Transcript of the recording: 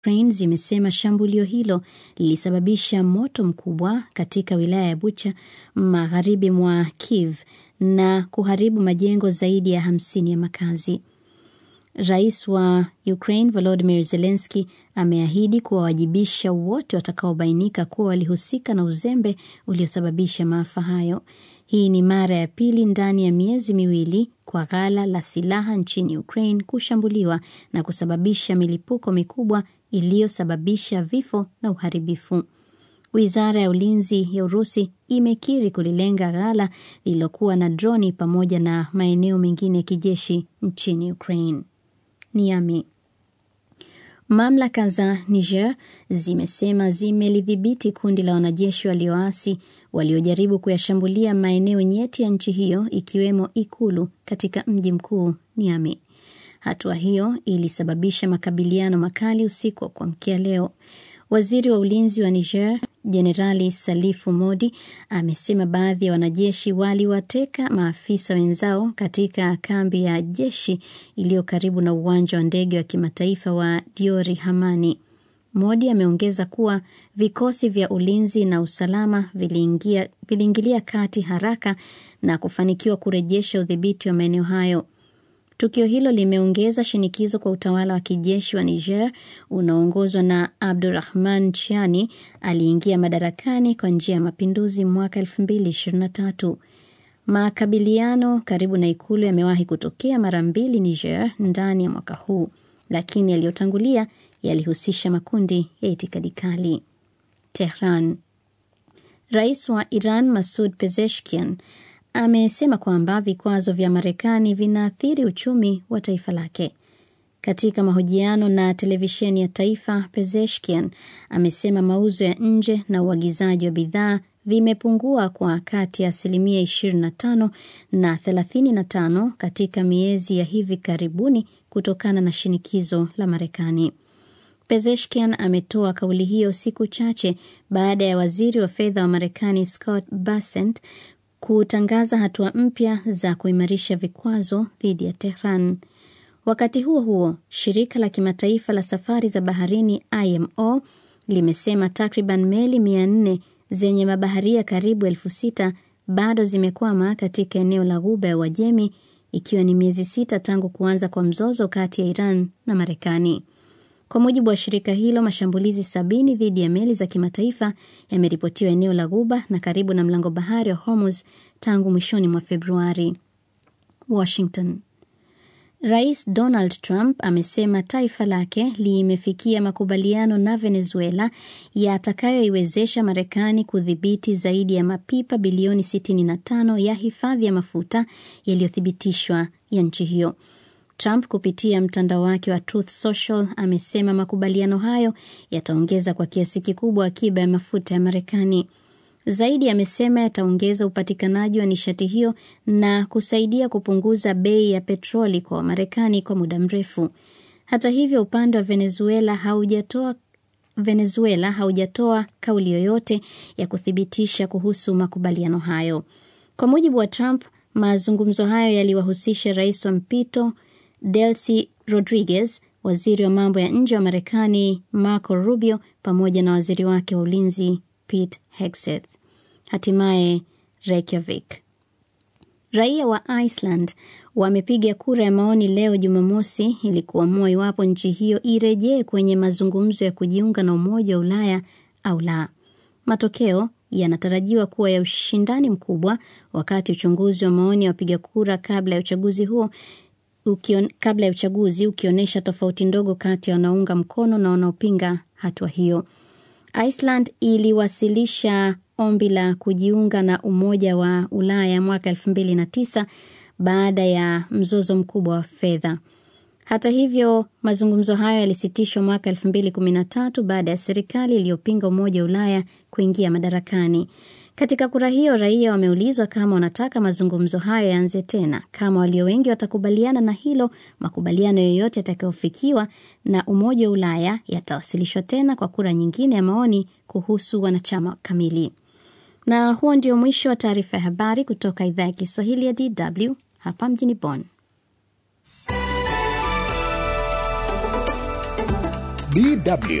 Ukraine zimesema shambulio hilo lilisababisha moto mkubwa katika wilaya ya Bucha magharibi mwa Kiev na kuharibu majengo zaidi ya hamsini ya makazi. Rais wa Ukraine Volodymyr Zelensky ameahidi kuwawajibisha wote watakaobainika kuwa walihusika na uzembe uliosababisha maafa hayo. Hii ni mara ya pili ndani ya miezi miwili kwa ghala la silaha nchini Ukraine kushambuliwa na kusababisha milipuko mikubwa iliyosababisha vifo na uharibifu. Wizara ya ulinzi ya Urusi imekiri kulilenga ghala lililokuwa na droni pamoja na maeneo mengine ya kijeshi nchini Ukraine. Niami. Mamlaka za Niger zimesema zimelidhibiti kundi la wanajeshi walioasi waliojaribu kuyashambulia maeneo nyeti ya nchi hiyo ikiwemo ikulu katika mji mkuu Niamey. Hatua hiyo ilisababisha makabiliano makali usiku wa kuamkia leo. Waziri wa ulinzi wa Niger Jenerali Salifu Modi amesema baadhi ya wanajeshi waliwateka maafisa wenzao katika kambi ya jeshi iliyo karibu na uwanja wa ndege wa kimataifa wa Diori Hamani. Modi ameongeza kuwa vikosi vya ulinzi na usalama viliingia, viliingilia kati haraka na kufanikiwa kurejesha udhibiti wa maeneo hayo. Tukio hilo limeongeza shinikizo kwa utawala wa kijeshi wa Niger unaoongozwa na Abdurahman Chiani aliingia madarakani kwa njia ya mapinduzi mwaka 2023. Makabiliano karibu na ikulu yamewahi kutokea mara mbili Niger ndani ya mwaka huu, lakini yaliyotangulia yalihusisha makundi ya itikadi kali. Tehran. Rais wa Iran Masud Pezeshkian amesema kwamba vikwazo vya Marekani vinaathiri uchumi wa taifa lake. Katika mahojiano na televisheni ya taifa, Pezeshkian amesema mauzo ya nje na uagizaji wa bidhaa vimepungua kwa kati ya asilimia 25 na 35 katika miezi ya hivi karibuni kutokana na shinikizo la Marekani. Pezeshkian ametoa kauli hiyo siku chache baada ya waziri wa fedha wa Marekani Scott Bessent kutangaza hatua mpya za kuimarisha vikwazo dhidi ya Tehran. Wakati huo huo, shirika la kimataifa la safari za baharini IMO limesema takriban meli mia nne zenye mabaharia karibu elfu sita bado zimekwama katika eneo la Ghuba ya Uajemi, ikiwa ni miezi sita tangu kuanza kwa mzozo kati ya Iran na Marekani. Kwa mujibu wa shirika hilo, mashambulizi sabini dhidi ya meli za kimataifa yameripotiwa eneo la Ghuba na karibu na mlango bahari wa Hormuz tangu mwishoni mwa Februari. Washington. Rais Donald Trump amesema taifa lake limefikia makubaliano na Venezuela yatakayoiwezesha Marekani kudhibiti zaidi ya mapipa bilioni 65 ya hifadhi ya mafuta yaliyothibitishwa ya nchi hiyo. Trump kupitia mtandao wake wa Truth Social amesema makubaliano hayo yataongeza kwa kiasi kikubwa akiba ya mafuta ya Marekani. Zaidi amesema yataongeza upatikanaji wa nishati hiyo na kusaidia kupunguza bei ya petroli kwa Wamarekani kwa muda mrefu. Hata hivyo, upande wa Venezuela haujatoa Venezuela haujatoa kauli yoyote ya kuthibitisha kuhusu makubaliano hayo. Kwa mujibu wa Trump, mazungumzo hayo yaliwahusisha rais wa mpito Delcy Rodriguez, waziri wa mambo ya nje wa Marekani Marco Rubio pamoja na waziri wake wa ulinzi Pete Hegseth. Hatimaye Reykjavik. Raia wa Iceland wamepiga kura ya maoni leo Jumamosi ili kuamua iwapo nchi hiyo irejee kwenye mazungumzo ya kujiunga na Umoja wa Ulaya au la. Matokeo yanatarajiwa kuwa ya ushindani mkubwa, wakati uchunguzi wa maoni ya wapiga kura kabla ya uchaguzi huo ukion, kabla ya uchaguzi ukionyesha tofauti ndogo kati ya wanaunga mkono na wanaopinga hatua hiyo. Iceland iliwasilisha ombi la kujiunga na Umoja wa Ulaya mwaka 2009 baada ya mzozo mkubwa wa fedha. Hata hivyo, mazungumzo hayo yalisitishwa mwaka 2013 baada ya serikali iliyopinga Umoja wa Ulaya kuingia madarakani. Katika kura hiyo, raia wameulizwa kama wanataka mazungumzo hayo yaanze tena. Kama walio wengi watakubaliana na hilo, makubaliano yoyote yatakayofikiwa na Umoja wa Ulaya yatawasilishwa tena kwa kura nyingine ya maoni kuhusu wanachama kamili. Na huo ndio mwisho wa taarifa ya habari kutoka idhaa ya Kiswahili ya DW hapa mjini Bonn. DW